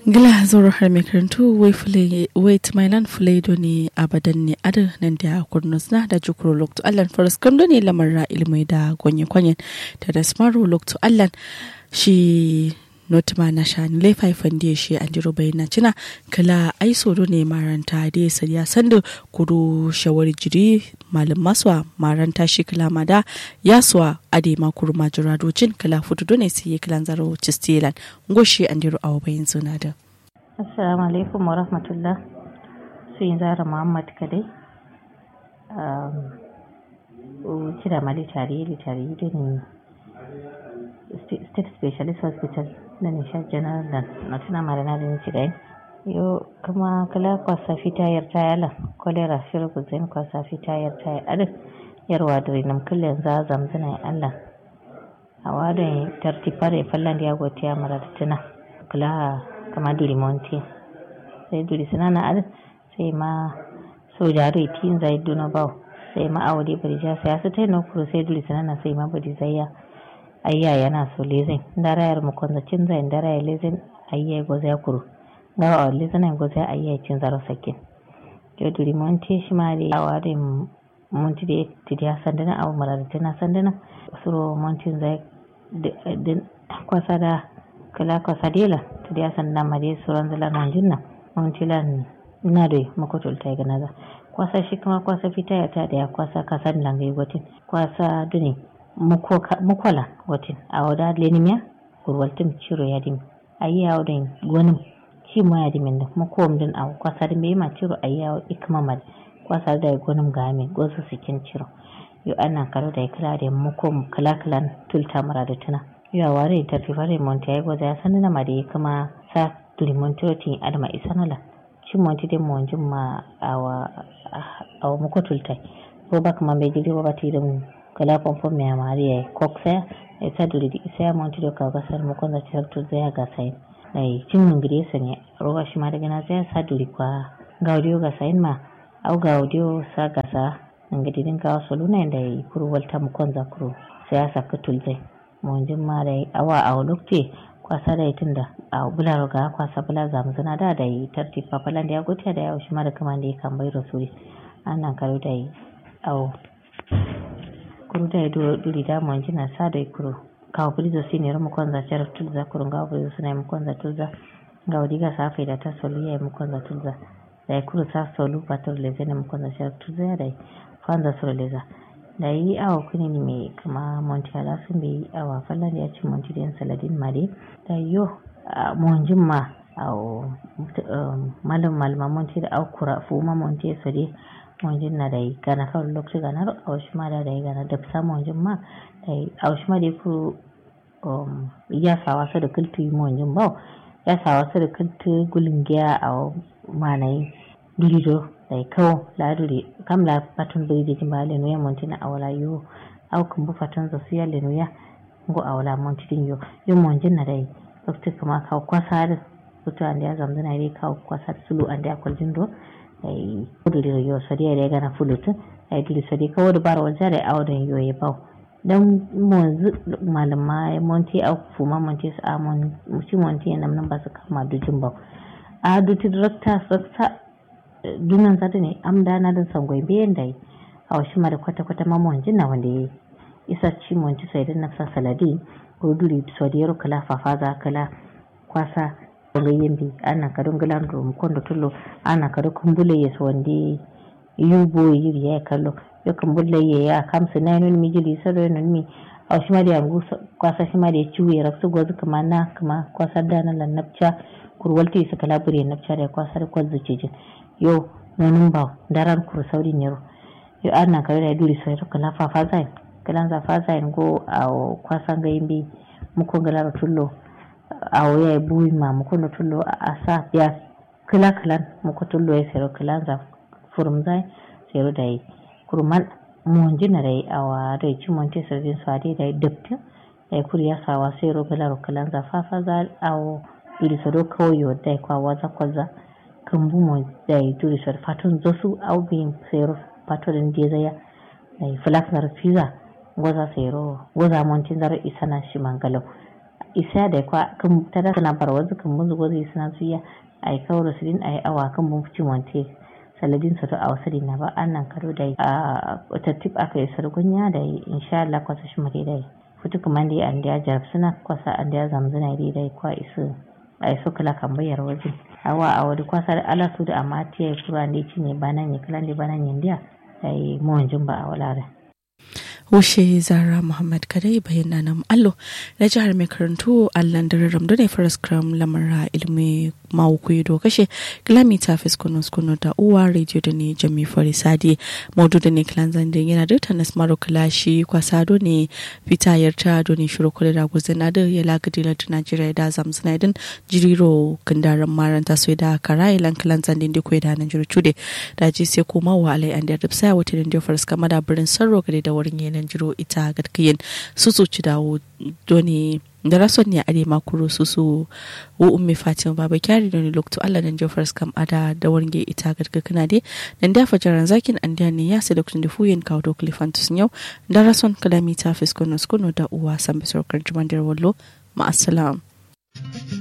gila zoro har mai karantu wai tumailan fulaido ne abadan ne adar nan da kurnus na da jukuro lokto allan faras kamdo ne lamarra ilmai da gonye kwanyen da da smaro lokto allan shi notma na shani laifai fandi shi an jiro bayyana cina kala ai soro ne maranta da ya sariya sanda kuro shawar jiri malam maswa maranta shi kala mada yaswa ade ma kuro majira docin kala futu dole sai ya kilan zaro cistilan goshi an jiro awa bayin suna da assalamu alaikum wa rahmatullah su yin zara muhammad kadai kira mali tare da tare da ne state specialist hospital na nishad general da na tuna marana da nici gai yo kuma kala kwasa fita yar tayala kolera shiru kuzain kwasa fita yar tayala adin yarwa da rinam kullum za zamzana allah a wadon tartifare fallan da ya gotiya mara da tuna kula kama duri monti sai duri sinana adin sai ma sojaro tin zai duna bau sai ma awade bari ja sai su tai no kuro sai duri sinana sai ma bari zai ayya yana so lezin darayar mu konza cin zai darayar lezin ayya go zai kuru ga a lezin go zai ayya cin zaro sakin to duri monti shi ma da awade monti da tidiya sandana awu marar tana sandana suro monti zai din kwasa da kala kwasa dela tidiya sandana ma dai suran zala nan jinna monti lan na da makotul ta ga naza kwasa shi kuma kwasa fita ya ta da ya kwasa kasan langai gotin kwasa duni mukola watin a wada lenimiya gurwaltum ciro ya dimi ayi yawo da gonim ci mo ya dimi da mukom din a kwasa da bai ma ciro ayi yawo ikma mal kwasa da gonim game gosu sikin ciro yo ana karo da kira da mukom kala kalan tulta mara da tuna yo ware ta fi fare monta ya goza ya sanna ma da kuma sa limontiroti adama isanala ci monti de mo jumma awa awa mukotulta ko ba kuma bai jiri ba ti da kala pompom me amari e kokse e saduri di isa monti do ka gasar mo konda certo zaya ga sai dai cin ngire sane roga shi ma daga na zaya saduri kwa gaudio ga sai ma au gaudio sa gasa ngadi din ka soluna da kuru walta mo konza kuru sai asa katul zai mo jin ma dai awa a lokti kwasa da tunda a bula roga kwasa bula zamu zana da da tarti papalan da ya gotiya da ya shi ma da kaman da ya kan bai rasuli ana karo da au kuru da do duri da mon jina sa da kuru kawo bulizo sini ro mukonza chara tulza kuru ngawo bulizo sina mukonza tulza ngawo diga sa faida ta solu ya mukonza tulza da kuru sa solu pator leze ne mukonza chara tulza ya da fanza solo leza da yi awa kuni ni me kama monti ala sun bi awa fallan ya ci monti den saladin mare da yo monjin ma awo malam malama monti da au kura fu ma monti so de monjin na dai gana kawai lokaci gana a wasu ma da dai gana da fisa monjin ma dai a wasu ma dai ku ya sawa su da kultu yi monjin ba ya sawa su da kultu gulin giya a manayi durido dai kawo laduri kam la patun bai da jimba lenu ya monti na awala yo au kan bu fatun za su ya lenu ya go awala monti din yo yo monjin na dai lokaci kuma kawo kwasa da kutu an da ya zamzana dai kawo kwasa sulu an da ya kwaljin do ay kudiri yo sadi ay gana fulutu ay dili sadi ka wodo baro jare awden yo ye baw dan mo malama monti aw fuma monti sa mon musi monti nam nan basu kama du jumba a du tidrakta saksa dunan zata ne am da na dan sangoi biyan dai aw shi mara kwata kwata ma mon jinna wanda isa ci monti sai dan nafsa saladi ko duri sadi yaro kala fafaza kala kwasa ga yimbi ana ka don galan rum kondo tullo ana ka kumbule yes wandi yubo yiri ya kallo yo kumbule ye ya kamsa na nun mi jili sado nun mi aw shima da yangu kwasa shima da ciwe raksu gozu kama na kama kwasa da na lan napcha kurwalti su kala bure napcha da kwasa da kwazu cijin yo nonun ba daran kur saudi ne yo ana ka da duri sai kala fa fa zai kala za fa zai go aw kwasa ga yimbi muko galar tullo a waya buyi ma muko no tullo a sa ya kila kilan muko tullo ya sero kilan za furum zai sero da yi kurman monji na dai a wa da ci monti sarjin su ade da dabtin da ya kuri ya sawa sero kilan kilan za fafa za a wo duri sado kawai yau da kwa waza kwaza kan bu mo da yi duri sado fatun zosu au bin sero fatun da zaya da yi flak na fiza gwaza sero gwaza monti zaro isana shi mangalau isa da kwa kan tada kana barwazu kan muzu gozi suna suya ai kawro sidin ai awa kan mun fici monte saladin sa to a wasari na ba annan karo da a tattip aka yi sargunya da insha Allah kwasa shi mare da futu kuma da an da jarab suna kwasa an da zamzuna dai dai kwa isu ai so kala kan bayar waje awa a wadi kwasa da ala su da amma tiya kura ne ci ne banan ne kalan da banan yandiya ai mu wanjin ba a wala da wushe zara muhammad kadai bayyana nan allo na jihar mai karantu allan da ramdo ne faras kram lamara ilmi mawuku do kashe kilomita fiskono skono da uwa radio da ne jami farisadi maudu da ne kilan zande yana da tanas maro kilashi kwasado ne fita yarta do ne shiro kula da guzina da ya lagadi da najeriya da zamzina din jiriro kandaran maranta so da kara ilan kilan zande da kuwa da nan jiru cude da ji sai kuma wa alai an da rubsa wata da faras kama da birin sarro gade da wurin yanan jiro ita gadkiyin su su ci dawo doni da rason ne are makuro su su wo umme fatima baba kyari doni lokto allah nan jofars kam ada da warnge ita gadka kana de nan da fajaran zakin an da ne ya sai lokacin da fuyen kawo do klifantus yau da rason kalamita fiskono skono da uwa san bisor kan juman wallo ma assalam